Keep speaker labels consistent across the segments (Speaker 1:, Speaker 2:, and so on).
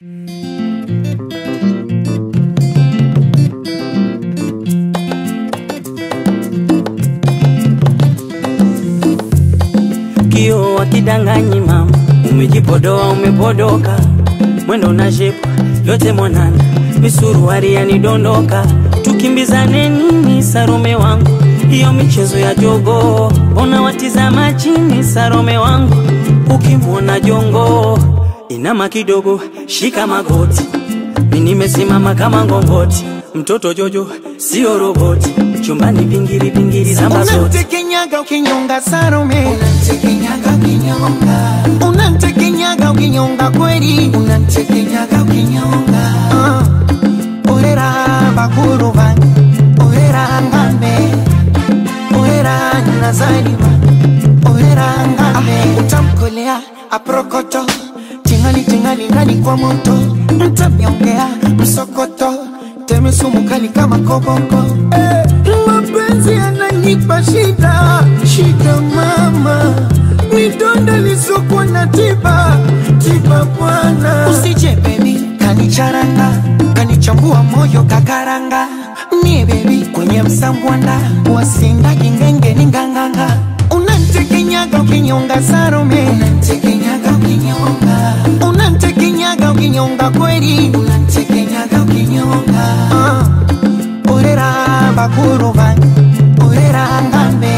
Speaker 1: Kio wakidanganyi mama, umejipodoa umepodoka, mwendo na shepu yote mwanana, misuruari yanidondoka, tukimbizane nini Sarome wangu, hiyo michezo ya jogo, mbona watizama chini Sarome wangu, ukimwona jongo inama kidogo, shika magoti, mi nimesimama kama ngongoti, mtoto Jojo sio roboti, chumbani vingiri vingiri zamba zote
Speaker 2: Unamtekenyaga ukinyonga Salome,
Speaker 3: Unamtekenyaga ukinyonga,
Speaker 2: unamtekenyaga ukinyonga kweli.
Speaker 3: unamtekenyaga ukinyonga,
Speaker 2: Ah, Orera bakuru bange, orera ngambe, orera nazaliwa, orera ngambe. Utamkolea aprokoto, tingali tingali ndani kwa moto, mtamyongea msokoto, teme sumu kali kama koboko. Eh, mapenzi yananipa shida, shida mama, midonda lisokuwa na tiba, tiba bwana. Usije baby, kanicharanga, kanichambua moyo kakaranga. Mie baby, kwenye msambwanda, wasinda kingenge ni nganganga. Unantekenyaga ukinyonga Salome,
Speaker 3: unamtekenyaga ukinyonga,
Speaker 2: unantekenyaga ukinyonga kweli.
Speaker 3: unamtekenyaga ukinyonga,
Speaker 2: Ah, orera bakuru bange, orera ngambe,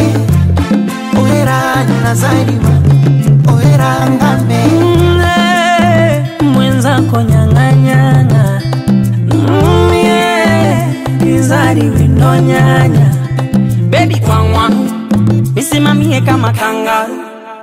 Speaker 2: orera nazaliwa, orera ngambe.
Speaker 1: Mm, mwenzako nyang'anyana Mm, yeah, izari windo nyanya bebi kwangwa misimamie kama kangaru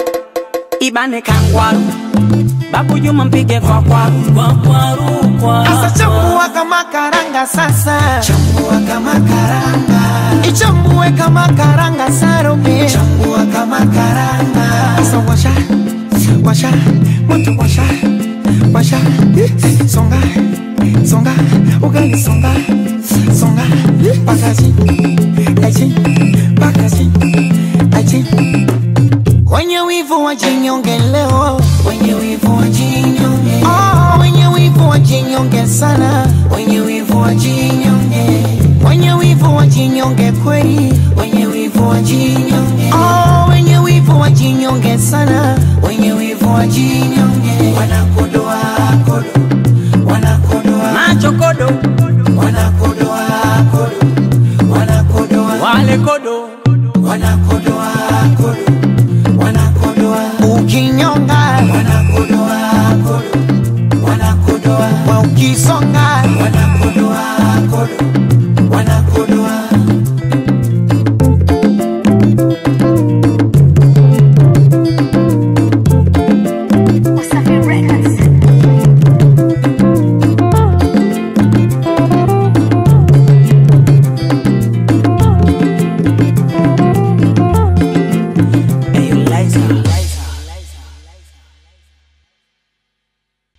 Speaker 1: ibane kangwaru babu juma mpige kwa kwaru kwa kwaru kwa
Speaker 2: Asa chambua kama karanga sasa,
Speaker 3: chambua kama karanga,
Speaker 2: ichambue kama karanga Salome.
Speaker 3: chambua kama karanga,
Speaker 2: Asa washa, washa, moto washa, washa, songa, songa, ugali songa, songa, pakazi, aji, pakazi, aji. Wenye wivu wajinyonge leo,
Speaker 3: wenye wivu wajinyonge,
Speaker 2: oh, wenye wivu wajinyonge sana,
Speaker 3: wenye wivu wajinyonge,
Speaker 2: wenye wivu wajinyonge kweli,
Speaker 3: wenye wivu wajinyonge,
Speaker 2: oh, wenye wivu wajinyonge sana.
Speaker 3: wenye wivu wajinyonge, wanakodoa kodo, wanakodoa,
Speaker 1: macho kodo
Speaker 3: wanakodoa kodo, wanakodoa,
Speaker 1: wale kodo
Speaker 3: wanakodoa kodo, wanakodoa,
Speaker 2: Ukinyonga
Speaker 3: wanakodoa kodo, wanakodoa,
Speaker 2: wa ukisonga
Speaker 3: wanakodoa kodo,